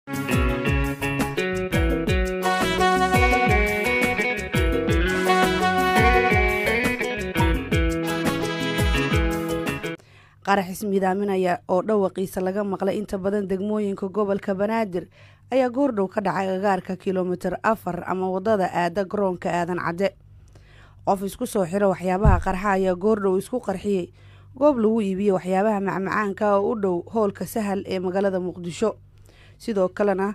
qarax ismidaaminaya oo dhawaqiisa laga maqlay inta badan degmooyinka gobolka banaadir ayaa goordhow ka dhacay agaarka kilomitir afar ama wadada aada garoonka aadan cadde qof isku soo xiro waxyaabaha qarxa ayaa goordhow isku qarxiyey goob lagu iibiye waxyaabaha macmacaanka oo u dhow howlka sahal ee magaalada muqdisho sidoo kalena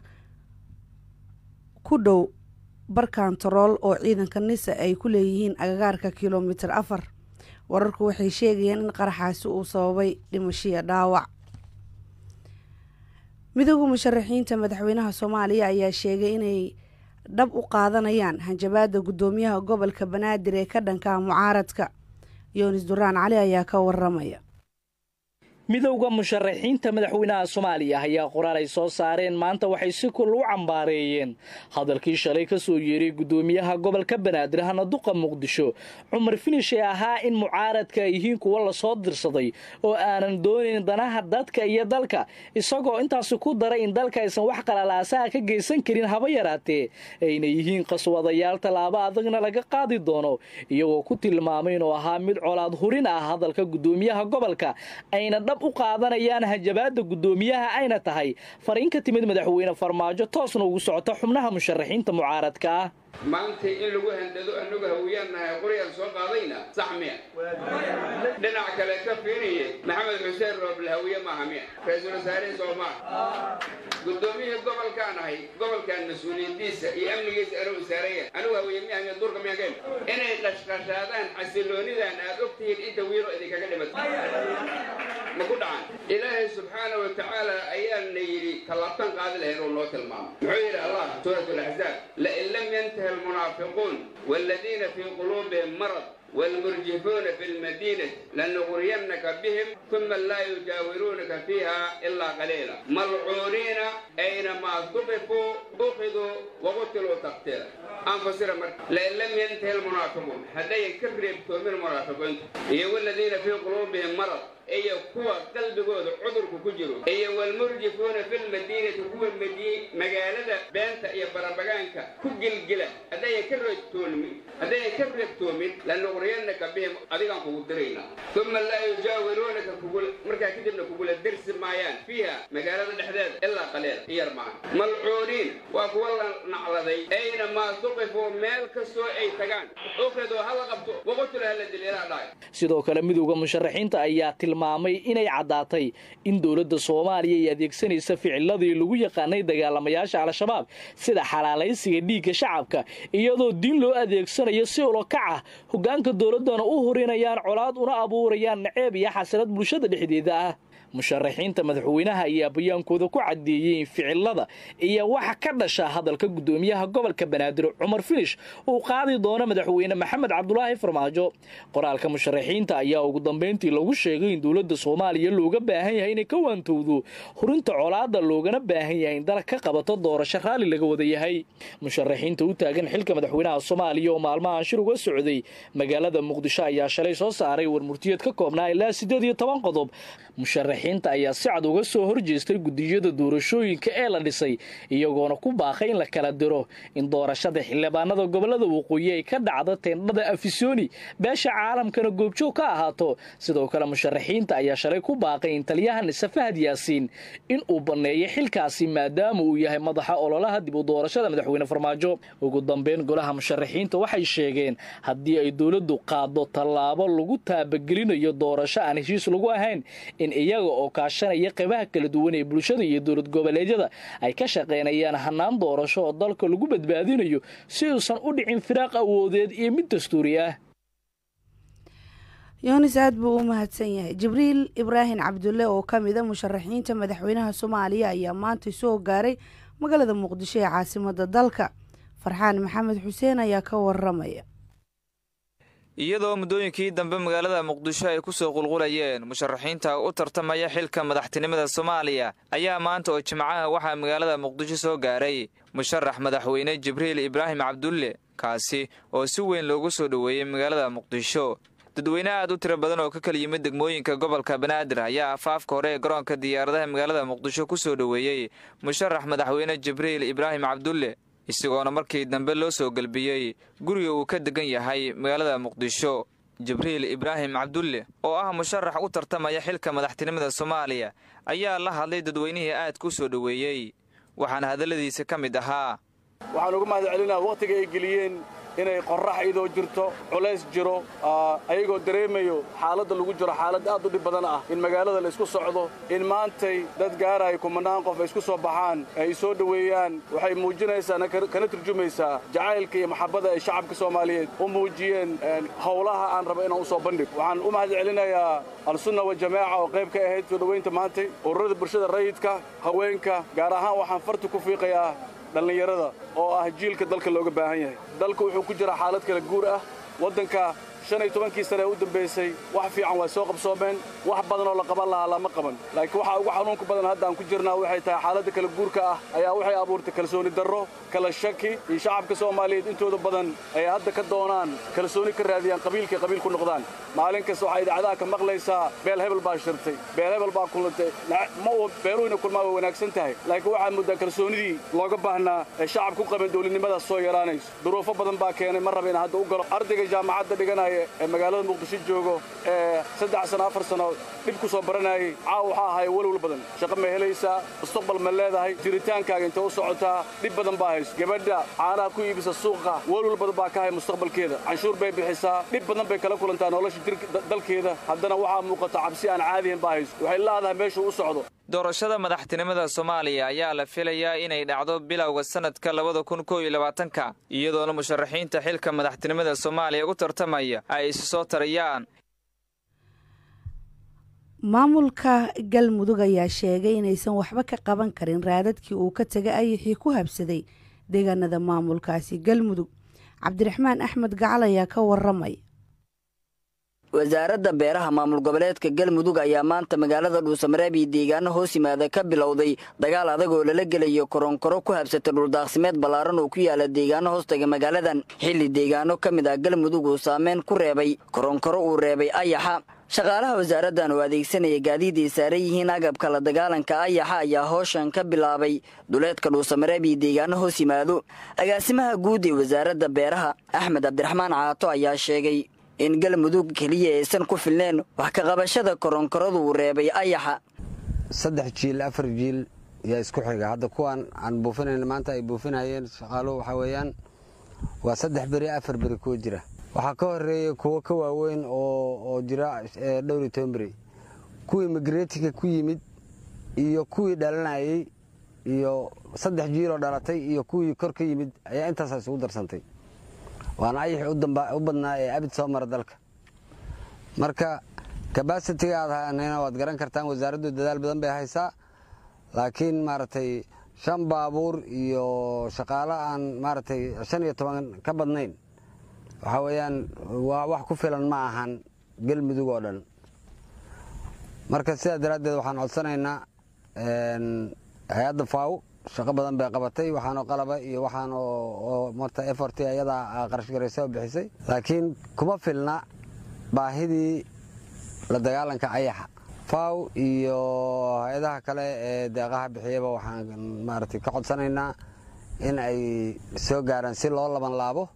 ku dhow barkantarool oo ciidanka nisa ay ku leeyihiin agagaarka kilomitir afar wararku waxay sheegayeen in qaraxaasi uu sababay dhimashiya dhaawac midooda musharaxiinta madaxweynaha soomaaliya ayaa sheegay inay dhab u qaadanayaan hanjabaada guddoomiyaha gobolka banaadir ee ka dhanka mucaaradka yoonis duraan cali ayaa ka waramaya midowda musharaxiinta madaxweynaha soomaaliya ayaa qoraal ay soo saareen maanta waxay si kul u cambaareeyeen hadalkii shalay ka soo yeeray guddoomiyaha gobolka banaadir hanaduqa muqdisho cumar finish ee ahaa in mucaaradka ay yihiin kuwa lasoo dirsaday oo aanan doonayn danaha dadka iyo dalka isagoo intaasi ku daray in dalka aysan wax qalalaasaha ka geysan karin haba yaraatee ayna yihiin qaswadayaal tallaabo adagna laga qaadi doono iyagoo ku tilmaamay inuu ahaa mid colaad hurin ah hadalka guddoomiyaha gobolka ayna u qaadanayaan hanjabaada guddoomiyaha ayna tahay fariin ka timid madaxweyne farmaajo toosna ugu socota xubnaha musharaxiinta mucaaradka ah maanta in lagu handado annagu hawiyaannahay qoryaan soo qaadayna sax miya dhinac kale ka fiiriye maxamed xuseen rooble hawiye maaha miya ra-iisul wasaarihii soomaal guddoomiyihii gobolkaan ahay gobolkan mas-uuliyadiisa iyo amnigiisa anuu isaaraya anugu hawiye miya miya duurka miya keen inay qashqashaadaan xasiloonidan aad og tihiin inta wiilo idinkaga dhimata ma ku dhacan ilaahay subxaana wa tacaala ayaana yidhi tallaabtan qaadi lahayn oo noo tilmaamo muxuu yidhi allah suurat alaxzaab lain lam yantahi almunaafiquun waaladiina fii quluubihim marad والمرجفون في المدينة لنغرينك بهم ثم لا يجاورونك فيها إلا قليلا ملعونين أينما ثقفوا أخذوا وقتلوا تقتيلا أنفسر مرك لئن لم ينتهي المنافقون هذا يكرر من المنافقين هي والذين في قلوبهم مرض iyo kuwa qalbigooda cudurku ku jiro iyo walmurjifuuna filmadiinati kuwa magaalada beenta iyo barabagaanka ku gilgila haddayan ka reegtoomin haddayan ka reegtoomin lanuqriyanaka bihim adigaan kugu diraynaa uma laa yujaawiruunaka markaa kadibna kugula dirsi maayaan fiiha magaalada dhexdeeda ilaa qaliila iyar maaha malcuuniin waa kuwa la nacladay ayna maa tuqifuu meel kastoo ay tagaan ukridoo hala qabto waqutula hala dil ilaa dhaay sidoo kale midowda musharaxiinta ayaa tilmaamay inay caddaatay in dowladda soomaaliya ay adeegsanaysa ficiladii lagu yaqaanay dagaalamayaasha al-shabaab sida xalaalaysiga dhiigga shacabka iyadoo diin loo adeegsanayo si ulokac ah hoggaanka dowladdana u horinayaan colaad una abuurayaan naceeb iyo xasilad bulshada dhexdeeda ah musharaxiinta madaxweynaha ayaa bayaankooda ku caddeeyey in ficilada iyo waxa ka dhasha hadalka guddoomiyaha gobolka banaadir cumar finish uu qaadi doono madaxweyne maxamed cabdulaahi farmaajo qoraalka musharaxiinta ayaa ugu dambayntii lagu sheegay in dowladda soomaaliya looga baahan yahay inay ka waantowdo hurinta colaada loogana baahan yahay in dalka ka qabato doorasho raalli laga wada yahay musharaxiinta u taagan xilka madaxweynaha soomaaliya oo maalmahan shir uga socday magaalada muqdisho ayaa shalay soo saaray warmurtiyeed ka koobnaa ilaa siddeed iyo toban qodob musharaxiinta ayaa si cad uga soo horjeestay gudiyada doorashooyinka ee la dhisay iyagoona ku baaqay in la kala diro in doorashada xildhibaanada gobolada waqooyi ay ka dhacdo teendhada afisoni beesha caalamkana goobjoog ka ahaato sidoo kale musharaxiinta ayaa shalay ku baaqay in taliyaha nise fahad yaasiin in uu banneeyo xilkaasi maadaama uu yahay madaxa ololaha dib u doorashada madaxweyne farmaajo ugu dambeyn golaha musharaxiinta waxay sheegeen haddii ay dowladdu qaado tallaabo lagu taabagelinayo doorasho aan heshiis lagu ahayn in iyaga oo kaashanaya qaybaha kala duwan ee bulshada iyo dowlad goboleedyada ay ka shaqaynayaan hanaan doorasho oo dalka lagu badbaadinayo si uusan u dhicin firaaq awoodeed iyo mid dastuuri ah yoonis aad buu u mahadsan yahay jibriil ibraahim cabdulle oo ka mida musharaxiinta madaxweynaha soomaaliya ayaa maanta soo gaaray magaalada muqdisho ee caasimada dalka farxaan maxamed xuseen ayaa ka waramaya iyadoo muddooyinkii dambe magaalada muqdisho ay ku soo qulqulayeen musharaxiinta u tartamaya xilka madaxtinimada soomaaliya ayaa maanta oo jimcaha waxaa magaalada muqdisho soo gaaray musharax madaxweyne jibriil ibraahim cabdulle kaasi oo si weyn loogu soo dhoweeyey magaalada muqdisho dadweyne aad u tiro badan oo ka kala yimid degmooyinka gobolka banaadir ayaa afaafka hore ee garoonka diyaaradaha magaalada muqdisho ku soo dhoweeyey musharax madaxweyne jibriil ibraahim cabdulle isagoona markii dambe loo soo gelbiyey guriga uu ka degan yahay magaalada muqdisho jibriil ibraahim cabdulle oo ah musharax u tartamaya xilka madaxtinimada soomaaliya ayaa la hadlay dadweynihii aadka u soo dhoweeyey waxaana hadalladiisa ka mid ahaa waxaan uga mahad celinaa wakhtiga ay geliyeen inay qorrax idoo jirto culays jiro ayagoo dareemayo xaaladda lagu jiro xaalad aad u dhib badan ah in magaalada la isku socdo in maantay dad gaaraya kumanaan qof ay isku soo baxaan ay soo dhoweeyaan waxay muujinaysaa kana turjumaysaa jacaylka iyo maxabbada ay shacabka soomaaliyeed u muujiyeen howlaha aan raba inaan u soo bandhig waxaan u mahad celinayaa al-sunna wajamaaca oo qayb ka ahayd soo dhowaynta maantay ururada bulshada rayidka haweenka gaar ahaan waxaan farti ku fiiqayaa dhallinyarada oo ah jiilka dalka looga baahan yahay dalku wuxuu ku jiraa xaalad kala guur ah waddanka shan iyo tobankii sane ee u dambaysay wax fiican waa soo qabsoomeen wax badan oo la qaban lahaa lama qaban laakiin waxaa ugu xanuunka badan hadda aan ku jirnaa waxay tahay xaaladda kala guurka ah ayaa waxay abuurtay kalsooni darro kala shaki iyo shacabka soomaaliyeed intooda badan ay hadda ka doonaan kalsooni ka raadiyaan qabiilkay qabiil ku noqdaan maalin kasta waxaa idaacadaha ka maqlaysaa beel hebel baa shirtay beel hebel baa kulantay ma uu beeluhina kulmaa way wanaagsan tahay laakiin waxaa muddaa kalsoonidii looga baahnaa ee shacabka ku qaban dowladnimadaas soo yaraanayso duruufo badan baa keenay ma raba in hadda u galo ardayga jaamacadda dhiganaya ee magaalada muqdisho joogo ee saddex sano afar sano dhib ku soo baranayay caawa waxaa ahay walwal badan shaqo ma helaysaa mustaqbal ma leedahay jiritaankaaga intay u socotaa dhib badan baa hayso gabadha caanaha ku iibisa suuqa walwal badan baa ka hay mustaqbalkeeda canshuur bay bixisaa dhib badan bay kala kulantaa nolosha dalkeeda haddana waxaa muuqata cabsi aan caadihin baa hayso waxay leedahay meeshuu u socdo doorashada madaxtinimada soomaaliya ayaa la filayaa inay dhacdo bilowga sanadka labada kun koo iyo labaatanka iyadoona musharaxiinta xilka madaxtinimada soomaaliya u tartamaya ay isu soo tarayaan maamulka galmudug ayaa sheegay inaysan waxba ka qaban karin raadadkii uu ka tegay ayixii ku habsaday deegaanada maamulkaasi galmudug cabdiraxmaan axmed gacal ayaa ka waramay wasaaradda beeraha maamul goboleedka galmudug ayaa maanta magaalada dhuusamareeb iyo deegaano hoos yimaada ka bilowday dagaal adag oo lala gelayo koronkoro ku habsata dhuldaaqsimeed ballaaran oo ku yaala deegaano hoostaga magaaladan xilli deegaano ka mid ah galmudug uu saameyn ku reebay koronkoro uu reebay ayaxa shaqaalaha wasaaraddan oo adeegsanaya gaadiid ay saaran yihiin agabka la dagaalanka ayaxa ayaa hooshan ka bilaabay duleedka dhuusamareeb iyo deegaano hoos yimaado agaasimaha guud ee wasaaradda beeraha axmed cabdiraxmaan caato ayaa sheegay in galmudug keliya aysan ku filneen wax ka qabashada koronkoradu uu reebay ayaxa saddex jiil afar jiil yaa isku xiga hadda kuwaan aan buufinayna maanta ay buufinayeen shaqaaluhu waxaa weeyaan waa saddex beri afar beri kuwa jira waxaa ka horeeya kuwo ka waaweyn oo jira dhowr iyo toban beri kuwii migreetinka ku yimid iyo kuwii dhalanayey iyo saddex jiiloo dhalatay iyo kuwii kor ka yimid ayaa intaasa isugu darsantay waana ayaxi u badnaa ee abid soo mara dalka marka kabasitiga aad hanayna waad garan kartaan wasaaraddu dadaal badan bay haysaa laakiin maaragtay shan baabuur iyo shaqaalo aan maaragtay shan iyo toban ka badnayn waxaa weeyaan waa wax ku filan ma ahan galmudug oo dhan marka sidaa daraaddeed waxaan codsanaynaa hay-adda faaw shaqo badan bay qabatay waxaanoo qalaba iyo waxaan oo marta efort ayadaa qarashgaraysa oo bixisay laakiin kuma filna baahidii la dagaalanka ayaxa faw iyo hay-adaha kale ee deeqaha bixiyaba waxaan maaragtay ka codsanaynaa in ay soo gaaraan si loo laban laabo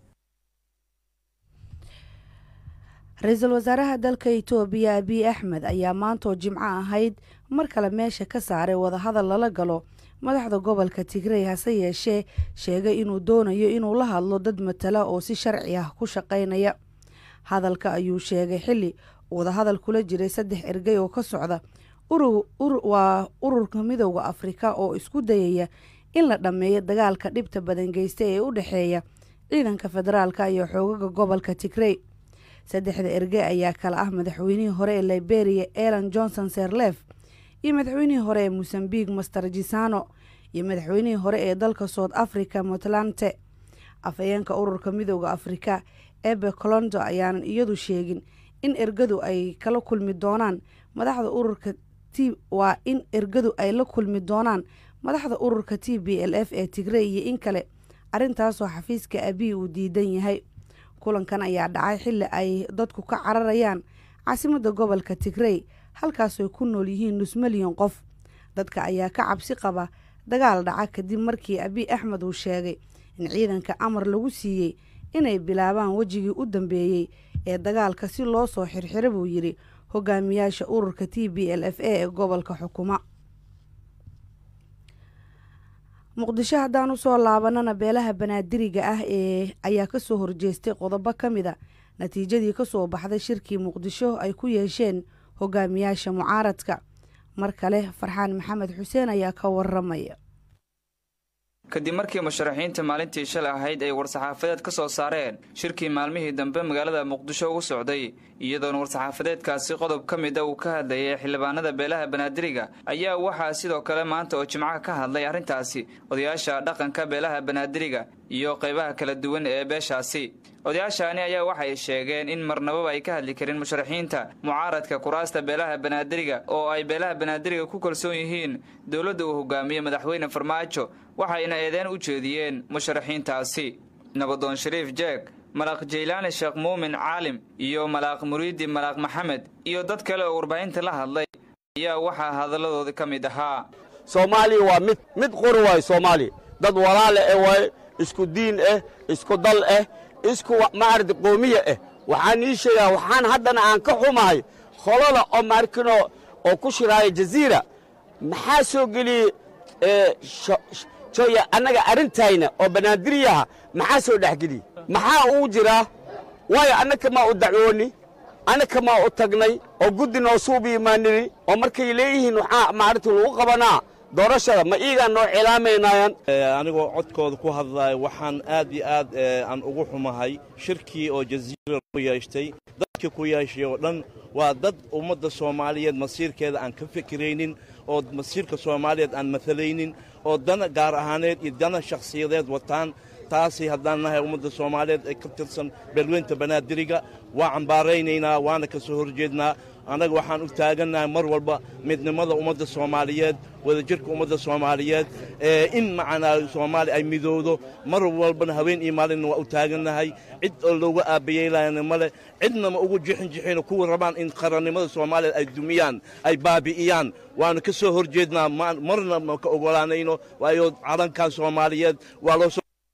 ra-iisul wasaaraha dalka itoobiya abiy axmed ayaa maantoo jimco ahayd mar kale meesha ka saaray wadahadal lala galo madaxda gobolka tigrey hase yeeshee sheegay inuu doonayo inuu la hadlo dad matala oo si sharci ah ku shaqaynaya hadalka ayuu sheegay xilli wadahadal kula jiray saddex ergey oo ka socda waa ururka midooda afrika oo isku dayaya in la dhammeeyo dagaalka dhibta badan geysta ee u dhexeeya ciidanka federaalka iyo xoogaga gobolka tigrey saddexda erge ayaa kala ah madaxweynihii hore ee liberia elan johnson serlef iyo madaxweynihii hore ee mosambique master gisano iyo madaxweynihii hore ee dalka south africa puntlandte afhayeenka ururka midooda afrika ebe colondo ayaanan iyadu sheegin in ergadu ay kala kulmi doonaan madaxda ururka t waa in ergadu ay la kulmi doonaan madaxda ururka t b l f ee tigrey iyo in kale arrintaasoo xafiiska abiy uu diidan yahay kulankan ayaa dhacay xilli ay dadku ka cararayaan caasimadda gobolka tigrey halkaasooy ku nool yihiin nus milyan qof dadka ayaa ka cabsi qaba dagaal dhaca kadib markii abiy axmed uu sheegay in ciidanka amar lagu siiyey inay bilaabaan wejigii u dambeeyey ee dagaalka si loo soo xirxiro buu yidhi hogaamiyaasha ururka t b l f a ee gobolka xukuma muqdisho haddaan usoo laabanana beelaha banaadiriga ah ee ayaa kasoo horjeestay qodobo ka mid a natiijadii kasoo baxday shirkii muqdisho ay ku yeesheen hogaamiyaasha mucaaradka mar kale farxaan maxamed xuseen ayaa ka waramaya kadib markii musharaxiinta maalintii shalay ahayd ay war-saxaafadeed ka soo saareen shirkii maalmihii dambe magaalada muqdisho ugu socday iyadoona war-saxaafadeedkaasi qodob ka mid a uu ka hadlayay xildhibaanada beelaha banaadiriga ayaa waxaa sidoo kale maanta oo jimcaha ka hadlay arrintaasi odayaasha dhaqanka beelaha banaadiriga iyo qaybaha kala duwan ee beeshaasi odayaashaani ayaa waxay sheegeen in marnababa ay ka hadli karin musharaxiinta mucaaradka kuraasta beelaha banaadiriga oo ay beelaha banaadiriga ku kalsoon yihiin dowladda uu hogaamiye madaxweyne farmaajo waxayna eedeen u jeediyeen musharaxiintaasi nabadoon shariif jeeg malaaq jaylaani sheekh muumin caalim iyo malaaq muriidi malaaq maxamed iyo dad kale oo warbaahinta la hadlay ayaa waxaa hadalladoodii ka mid ahaa soomaaliya waa mid mid qori waayo soomaaliya dad walaale eh waaye isku diin ah isku dal ah isku maarad qoomiya ah waxaan ii sheegaa waxaan haddana aan ka xumahay holada oo maarkino oo ku shiraaya jaziira maxaa soo geliyey joya annaga arrintayna oo banaadiriyaha maxaa soo dhexgeliyey maxaa uu jiraa waayo annaka maa u dacwooni annaka maa u tagnay oo guddi noo suubi imaanini oo markay leeyihiin waxaa maaragta lagu qabanaa doorashada ma iigaa noo cilaamaynayaan anigoo codkooda ku hadlaayo waxaan aad iyo aad aan ugu xumahay shirkii oo jaziira ku yeeshtay dadkii ku yeeshay oo dhan waa dad ummadda soomaaliyeed masiirkeeda aan ka fikiraynin oo masiirka soomaaliyeed aan maalaynin oo dana gaar ahaaneed iyo dana shakhsiyadeed wataan taasi haddaan nahay ummadda soomaaliyeed ee ka tirsan beelweynta banaadiriga waa cambaaraynaynaa waana ka soo horjeednaa annaga waxaan u taagannahay mar walba midnimada ummadda soomaaliyeed wadajirka ummadda soomaaliyeed in macnaa soomaaliya ay midowdo mar walbana haween iyo maalinna waa u taagannahay cid oo looga aabbayeelayana male cidna ma ugu jixin jixino kuwa rabaan in qarannimada soomaaliya ay dumiyaan ay baabi'iyaan waanu ka soo horjeednaa marna ma ka ogolaanayno waayo calankan soomaaliyeed waa loo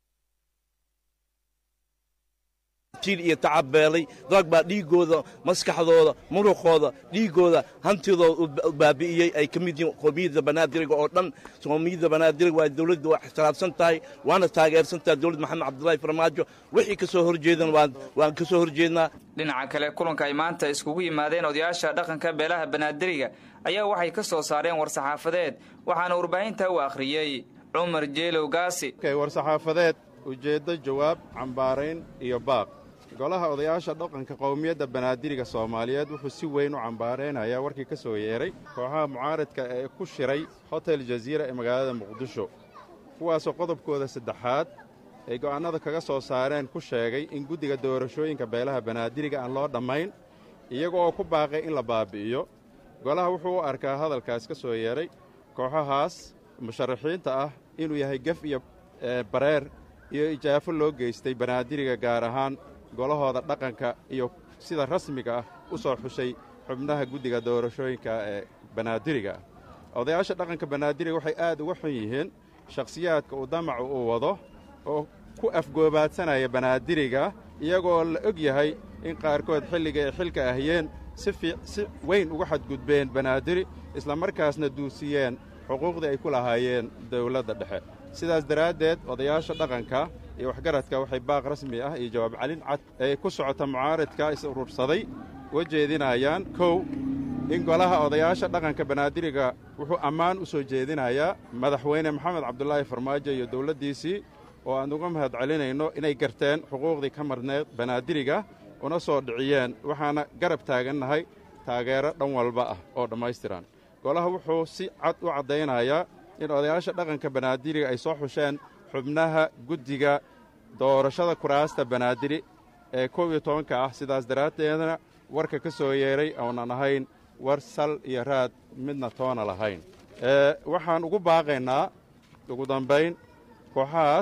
iyo tacabeelay rag baa dhiiggooda maskaxdooda muruqooda dhiiggooda hantidooda baabi'iyey ay ka mid yihiin qoomiyadda banaadiriga oo dhan qoomiyadda banaadiriga waa dawladda waa ixtiraafsan tahay waana taageersan tahay dawlad maxamed cabdulaahi farmaajo wixii ka soo horjeedan waan ka soo horjeednaa dhinaca kale kulanka ay maanta iskugu yimaadeen odayaasha dhaqanka beelaha banaadiriga ayaa waxay ka soo saareen war-saxaafadeed waxaana warbaahinta u akhriyey cumar jeelow gaasi war-saxaafadeed ujeeddo jawaab cambaarayn iyo baaq golaha odayaasha dhaqanka qowmiyadda banaadiriga soomaaliyeed wuxuu si weyn u cambaaraynayaa warkii ka soo yeedhay kooxaha mucaaradka ee ku shiray hotel jaziira ee magaalada muqdisho kuwaasoo qodobkooda saddexaad ay go'aannada kaga soo saareen ku sheegay in guddiga doorashooyinka beelaha banaadiriga aan loo dhammayn iyaga oo ku baaqay in la baabi'iyo golaha wuxuu u arkaa hadalkaas ka soo yeedhay kooxahaas musharaxiinta ah inuu yahay gef iyo bareer iyo ijaafo loo geystay banaadiriga gaar ahaan golahooda dhaqanka iyo sida rasmiga ah u soo xushay xubnaha guddiga doorashooyinka ee banaadiriga ah odayaasha dhaqanka banaadiriga waxay aad uga xun yihiin shakhsiyaadka uu damacu uu wado oo ku afgoobaadsanaya banaadiriga iyagoo la og yahay in qaarkood xilliga ay xilka ahiyeen si weyn uga xadgudbeen banaadiri islamarkaasna duusiyeen xuquuqdii ay ku lahaayeen dawladda dhexe sidaas daraaddeed odayaasha dhaqanka iyo waxgaradka waxay baaq rasmi ah iyo jawaab calin cad ee ku socota mucaaradka is urursaday uga jeedinayaan kow in golaha odayaasha dhaqanka banaadiriga wuxuu ammaan u soo jeedinayaa madaxweyne maxamed cabdulaahi farmaajo iyo dawladdiisii oo aan uga mahad celinayno inay garteen xuquuqdii ka marneed banaadiriga una soo dhiciyeen waxaana garab taagannahay taageero dhan walba ah oo dhammaystiran golaha wuxuu si cad u caddaynayaa in odayaasha dhaqanka banaadiriga ay soo xusheen xubnaha guddiga doorashada kuraasta banaadiri ee kow iyo tobanka ah sidaas daraaddeedna warka ka soo yeedhay oonan ahayn war sal iyo raad midna toona lahayn waxaan ugu baaqaynaa ugu dambayn kooxahaas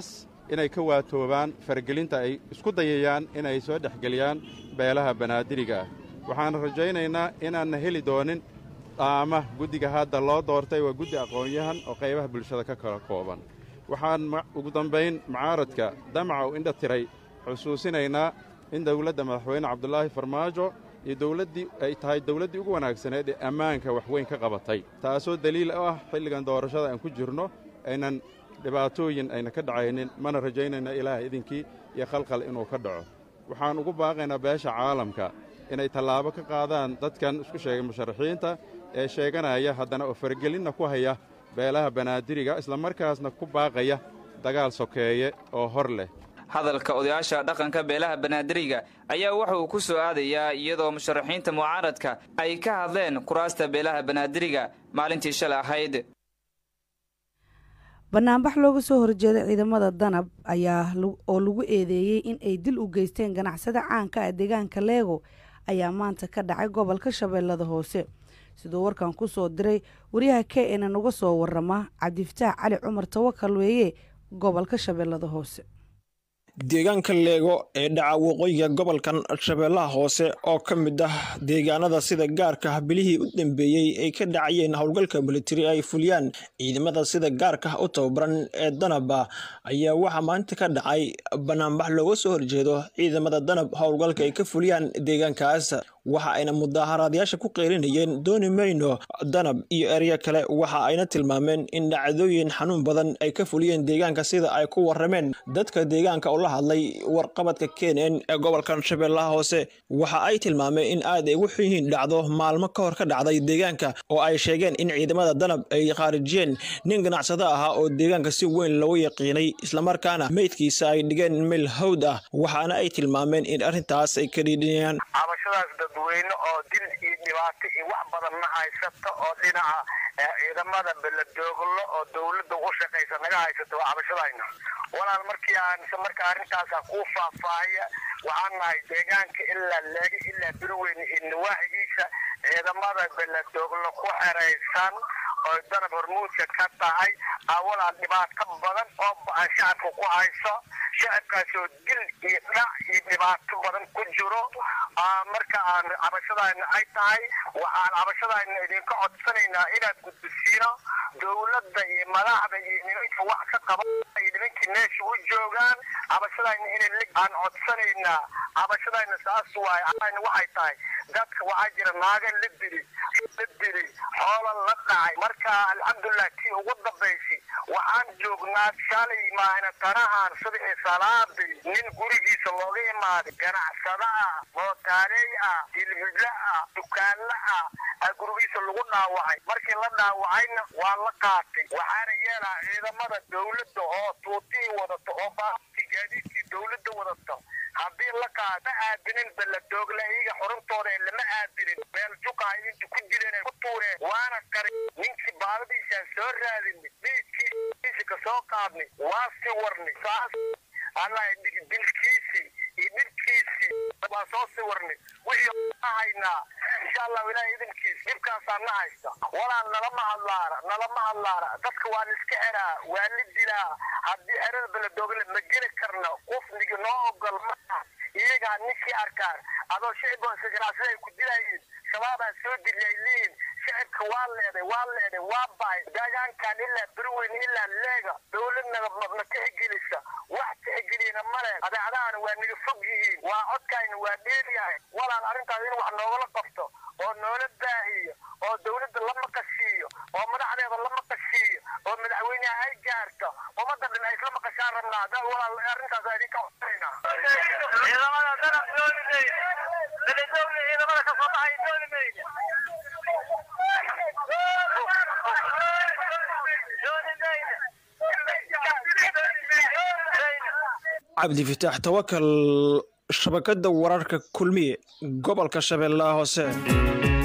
inay ka waatoobaan faragelinta ay isku dayayaan inay soo dhexgeliyaan beelaha banaadiriga ah waxaan rajaynaynaa inaanna heli doonin dhaama guddiga hadda loo doortay waa guddi aqoon-yahan oo qaybaha bulshada ka kala kooban waxaan ugu dambayn mucaaradka damaca u indha tiray xusuusinaynaa in dawladda madaxweyne cabdulaahi farmaajo iyo dawladdii ay tahay dawladdii ugu wanaagsaneed ee ammaanka waxweyn ka qabatay taasoo daliil u ah xilligan doorashada aan ku jirno aynan dhibaatooyin ayna ka dhacaynin mana rajaynayna ilaahay idinkii iyo khalkhal inuu ka dhaco waxaan ugu baaqaynaa beesha caalamka inay tallaabo ka qaadaan dadkan isku sheegay musharaxiinta ee sheeganaya haddana oo faragelinna ku haya beelaha banaadiriga islamarkaasna ku baaqaya dagaal sokeeye oo hor leh hadalka odayaasha dhaqanka beelaha banaadiriga ayaa waxa uu ku soo aadayaa iyadoo musharaxiinta mucaaradka ay ka hadleen kuraasta beelaha banaadiriga maalintii shalay ahayd banaanbax looga soo horjeeda ciidamada danab ayaa oo lagu eedeeyey in ay dil u geysteen ganacsada caanka ah deegaanka leego ayaa maanta ka dhacay gobolka shabeellada hoose siduu warkan ku soo diray wariyaha k nn uga soo warama cabdifataax cali cumar tawakal weeye gobolka shabeellada hoose deegaanka leego ee dhaca waqooyiga gobolkan shabeellaha hoose oo ka mid ah deegaanada sida gaarka ah bilihii u dambeeyey ay ka dhacayeen howlgalka militari ay fuliyaan ciidamada sida gaarka u tababaran ee danaba ayaa waxaa maanta ka dhacay banaanbax looga soo horjeedo ciidamada danab howlgalka ay ka fuliyaan deegaankaas waxa ayna mudaaharaadayaasha ku qeylinayeen dooni mayno danab iyo erya kale waxa ayna tilmaameen in dhacdooyin xanuun badan ay ka fuliyeen deegaanka sida ay ku warameen dadka deegaanka oo la hadlay warqabadka kenen ee gobolkan shabeellaha hoose waxa ay tilmaameen in aad ay ugu xun yihiin dhacdo maalmo ka hor ka dhacday deegaanka oo ay sheegeen in ciidamada danab ay khaarijiyeen nin ganacsado ahaa oo deegaanka si weyn loogu yaqiinay islamarkaana meydkiisa ay dhigeen meel hawd ah waxaana ay tilmaameen in arrintaas ay ka dhiidhinayaan dadweyne oo dil iyo dhibaato iyo wax badan ma haysato oo dhinaca ciidamada beladooglo oo dawladda ugu shaqaysa naga haysato waa cabashadayna walaal markii aan marka arrintaasa kuu faahfaahaya waxaan nahay deegaanka ilaa leegi ilaa birweyne iyo nawaaxigiisa ciidamada beladooglo ku xeraysan oo danab hormuudka ka tahay walaal dhibaato badan oo ba-an shacabka ku hayso shacabkaasoo dil iyo dhac iyo dhibaato badan ku jiro marka aan cabashadayna ay tahay waxaan cabashadayna idinka codsanaynaa inaad gudbisiino dowladda iyo madaxda iyo nimanka wax ka qaba iyo nimankii meesha u joogaan cabashadayna inay aan codsanaynaa cabashadayna saas waaye ayna waxay tahay dadka waxaa jira naaga la dili la dili xoola la dhacay marka alxamdulilah tii ugu dambaysi waxaan joognaa shalay maahna tanahan sadixii salaadii nin gurigiisa looga imaaday ganacsada ah mootaaley ah dilhidla ah dukaanla ah aa gurigiisa lagu dhaawacay markii la dhaawacayna waa la qaatay waxaana yeelaa ciidamada dowladda oo tuutii wadato oo baabtii gaadiidkii dowladda wadato haddii la qaad ma aadinin baladoogle iyaga xuruntooda ee lama aadinin meel juqa inta ku jireen ku tuureen waana qarin ninkii baadadiisaan soo raadinay dhiidkiisa ka soo qaadnay waa si warnay saas allah dilkiisii iyo dhibkiisii waa soo si warnay wixii haynaa insha allahu ilahay idinkiis dhibkaasaa na haysta walaan nalama hadlaana nalama hadlaana dadka waa la iska xeraa waa la dilaa haddii xerada baladoogle ma geli karna qufnigi noo ogol maa iyagaa ninkii arkaan adoo shiciboosa ganacsada ay ku dilayiin shabaabaa soo diliyay leeyihin shicibka waa leeday waa leeday waa bahay deegaankan ilaa berweyn ilaa leega dowladnaga ma tixgelisa wax tixgeliyana male adeecadaana waa naga fog yihiin waa codkayna waa dheeryahay walaal arrintaas in wax noogala qabto oo noola baahiyo oo dowladda la maqashiiyo oo madaxdeeda la maqashiiyo oo madaxweyneha ay gaarto ummadda dhan ay isla maqashaan rabnaa da walaal arrintaas aa idinka codsanayna ciidamada danab dooni mayne beledowle ciidamada ka soo baxay dooni mayne cabdifitaax tawakal shabakadda wararka kulmiye gobolka shabeellaha hoose